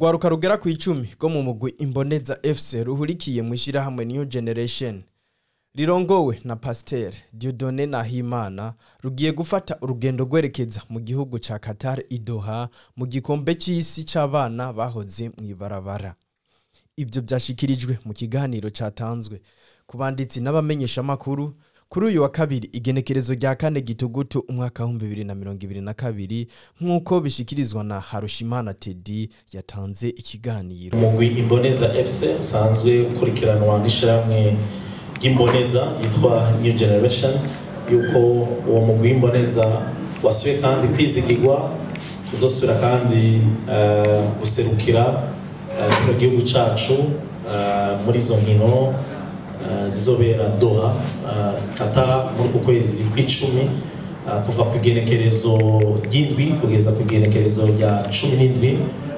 urwaruka rugera ku icumi rwo mu mugwi imboneza fc ruhurikiye mu ishyirahamwe new generation rirongowe na pasiteri diodone nahimana rugiye gufata urugendo rwerekeza mu gihugu ca qatar idoha mu gikombe c'isi c'abana bahoze mw'ibarabara ibyo byashikirijwe mu kiganiro catanzwe ku banditsi n'abamenyeshamakuru kuri uyu wa kabiri igenekerezo rya kane gitugutu umwaka w'ibihumbi bibiri na mirongo ibiri na kabiri nk'uko bishikirizwa na harushimana tedi yatanze ikiganiro umugwi imboneza fc usanzwe ukurikiranwa n'ishyirahamwe ry'imboneza yitwa new generation yuko uwo mugwi w'imboneza wasuye kandi kwizigirwa uzosubira kandi eh, guserukira eh, kino gihugu cacu eh, muri izo nkino eh, zizobera doha eh, kata muri uku kwezi kw'icumi eh, kuva ku igenekerezo ry'indwi kugeza ku igenekerezo rya cumi n'indwi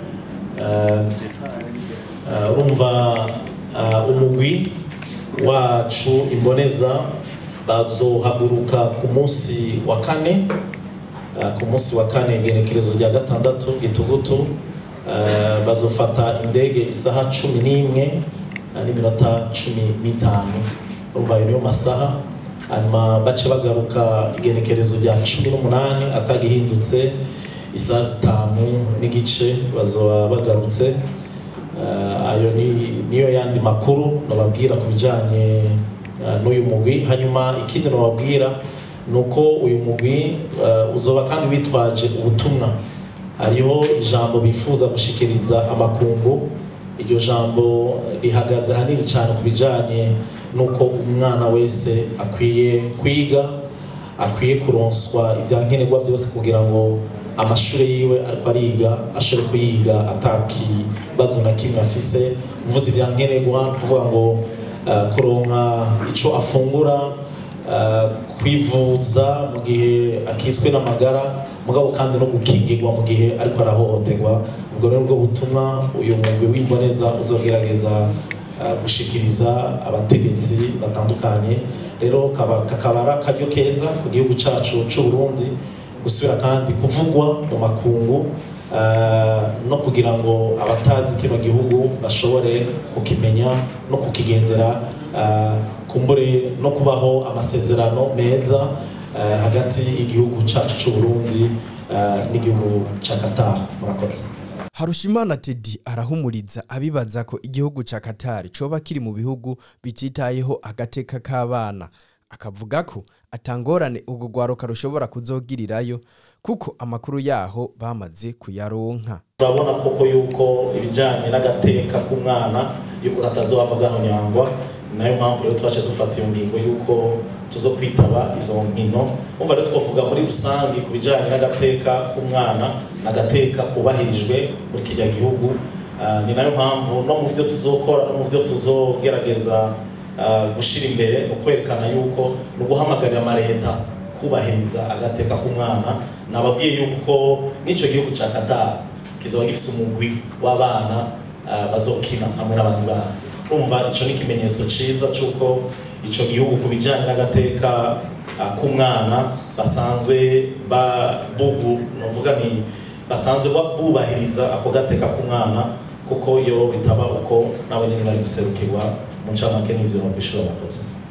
Eh, eh, urumva eh, umugwi wacu imboneza bazohaguruka ku munsi wa kane eh, ku munsi wa kane igenekerezo rya gatandatu gitugutu eh, bazofata indege isaha cumi n'imwe eh, n'iminota cumi n'itanu urumva ayo niyo masaha hanyuma bace bagaruka igenekerezo rya cumi n'umunani atagihindutse isaha zitanu n'igice bazoba bagarutse Eh, ayo ni niyo yandi makuru nababwira ku bijyanye eh, n'uyu mugwi hanyuma ikindi nababwira ni uko uyu mugwi eh, uzoba kandi witwaje ubutumwa hariho ijambo bifuza gushikiriza amakungu iryo jambo rihagaze hanini cyane ku bijyanye n'uko umwana wese akwiye kwiga akwiye kuronswa ibyankenerwa byose kugira ngo amashuri yiwe ariko ariga ashobore kuyiga atakibazo na kimwe afise mvuze ibyankenerwa kuvuga ngo uh, kuronka ico afungura uh, kwivuza mu gihe akiswe n'amagara mugabo kandi no gukingirwa mu gihe ariko arahohoterwa ubwo rero bwo butumwa uyu mugwi w'imboneza uzogerageza uh, gushikiriza abategetsi batandukanye rero kaba- kakaba ari akaryo keza ku gihugu cacu c'u Burundi gusubira kandi kuvugwa mu makungu eh, no kugira ngo abatazi kino gihugu bashobore kukimenya no kukigendera eh, kumbure no kubaho amasezerano meza eh, hagati y'igihugu cacu c'u Burundi eh, n'igihugu ca Qatar murakoze harushimana tedi arahumuriza abibaza ko igihugu ca qatar coba kiri mu bihugu bititayeho agateka k'abana akavuga ko atangorane urwo rwaruka rushobora kuzogirirayo kuko amakuru yaho bamaze kuyaronka turabona koko yuko ibijyanye n'agateka k'umwana yuko katazohava gahonyangwa nayo mpamvu rero twaje dufata iyo ngingo yuko tuzo kwitaba izo nkino umva rero twavuga muri rusange ku bijyanye n'agateka k'umwana n'agateka kubahirijwe muri kijya gihugu Ah, ni nayo mpamvu no mu byo tuzokora no mu byo tuzogerageza ah, gushyira imbere ni ukwerekana yuko ni uguhamagarira amaleta kubahiriza agateka k'umwana nababwiye yuko n'icyo gihugu cya Qatar kizoba gifite umugwi w'abana ah, bazokina hamwe n'abandi bana urumva icyo ni ikimenyetso cyiza cy'uko icyo gihugu ku bijyanye n'agateka ah, k'umwana basanzwe babugu nuvuga ni basanzwe ba- bubahiriza ako gateka k'umwana kuko iyo bitaba uko nabo nyine bari guserukirwa mu ncamake n'ivyo bishobora bakoze